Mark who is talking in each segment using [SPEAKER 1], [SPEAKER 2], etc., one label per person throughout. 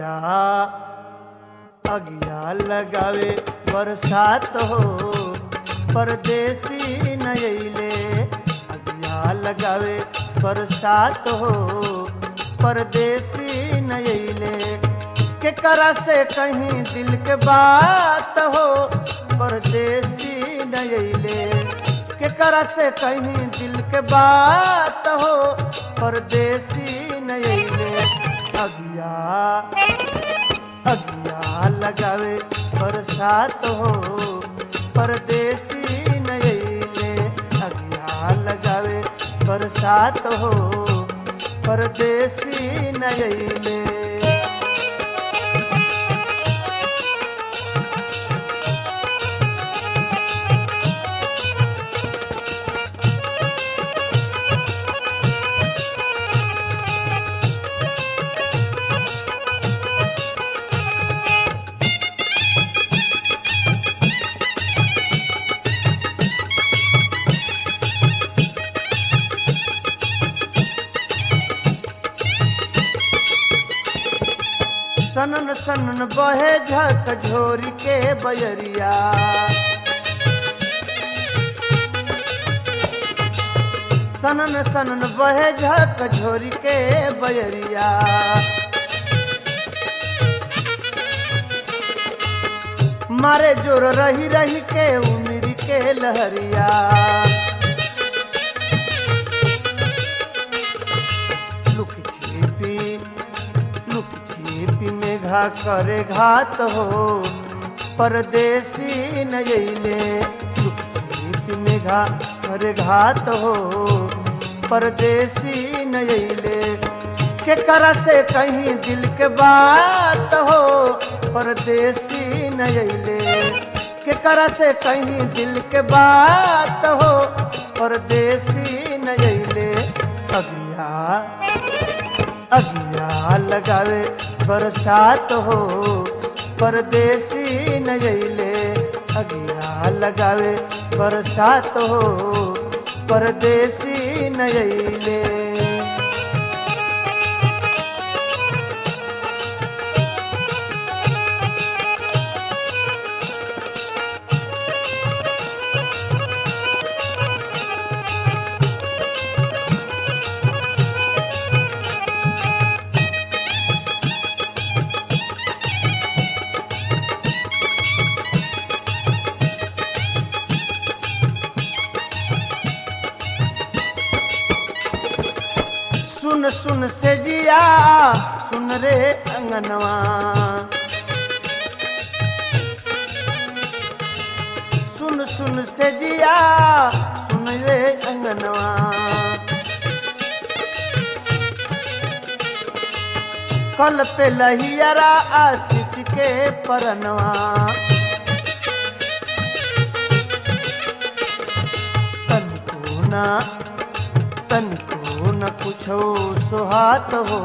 [SPEAKER 1] अगिया अगिया लगावे बरसात हो परदेसी नयले अगिया लगावे बरसात हो परदेसी नयले के करा से कहीं दिल के बात हो परदेसी नयले के करा से कहीं दिल के बात हो परदेसी नयले अगिया अगिया लगावे बरसात हो परदेसी नयले अगिया लगावे बरसात हो परदेसी नयले सनन सनन बहे झक झोरी के बयरिया सनन सनन बहे झक झोरी के बयरिया मारे जोर रही रही के उमिर के लहरिया लुक छिपी लुक छिपी में घा करे घात हो परदेसी नयले लुक छिपी में घा करे घात हो परदेसी नयले के करा से कहीं दिल के बात हो परदेसी नयले के करा से कहीं दिल के बात हो परदेसी नयले अगिया अगिया लगावे बरसात हो परदेसी नयले अगिया लगावे बरसात हो परदेसी नयले सुन सुन से जिया सुन रे अंगनवा सुन सुन से जिया सुन रे अंगनवा कल पे लहियरा आशीष के परनवा तनिको ना तनिको न कुछो सुहात हो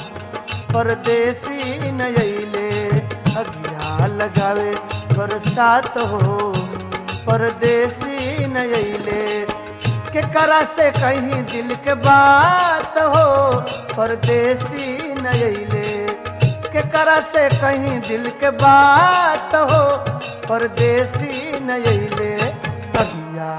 [SPEAKER 1] परदेसी नयले अगिया लगावे बरसात हो परदेसी नयले के करा से कहीं दिल के बात हो परदेसी नयले के करा से कहीं दिल के बात हो परदेसी नयले अगिया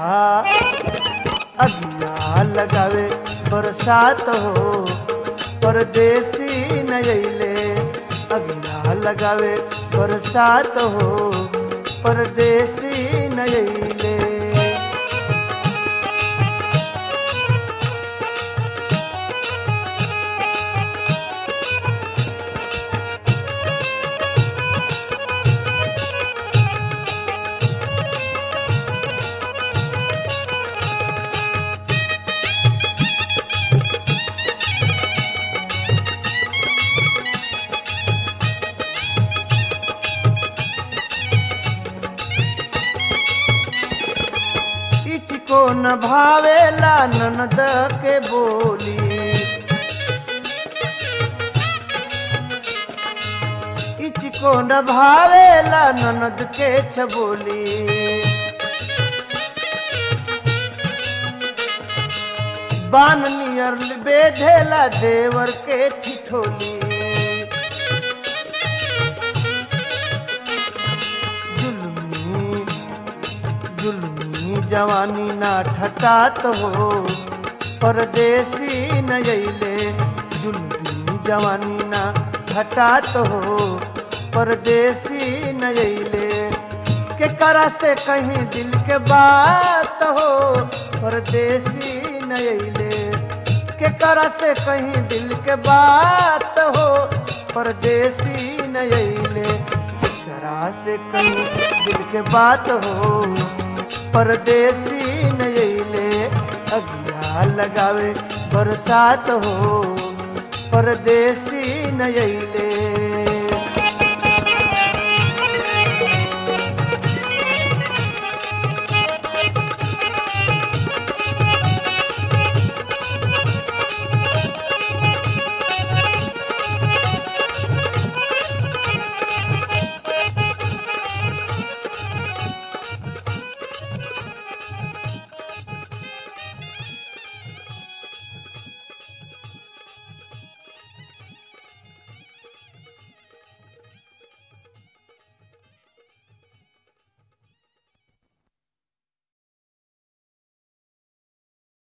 [SPEAKER 1] अगिया लगावे बरसात हो परदेसी नयले अगिया लगावे बरसात हो परदेसी नयले इचको न भावेला ननद के बोली इचको न भावेला ननद के छबोली बान नियर बेधेला देवर के ठिठोली जुल्मी जवानी ना ठटात हो परदेसी न अइले जुल्मी जवानी ना ठटात हो परदेसी न अइले के करा से कहीं दिल के बात हो परदेसी न अइले के करा से कहीं दिल के बात हो परदेसी न अइले करा से कहीं दिल के बात हो परदेसी न अइले अगिया लगावे बरसात हो परदेसी न अइले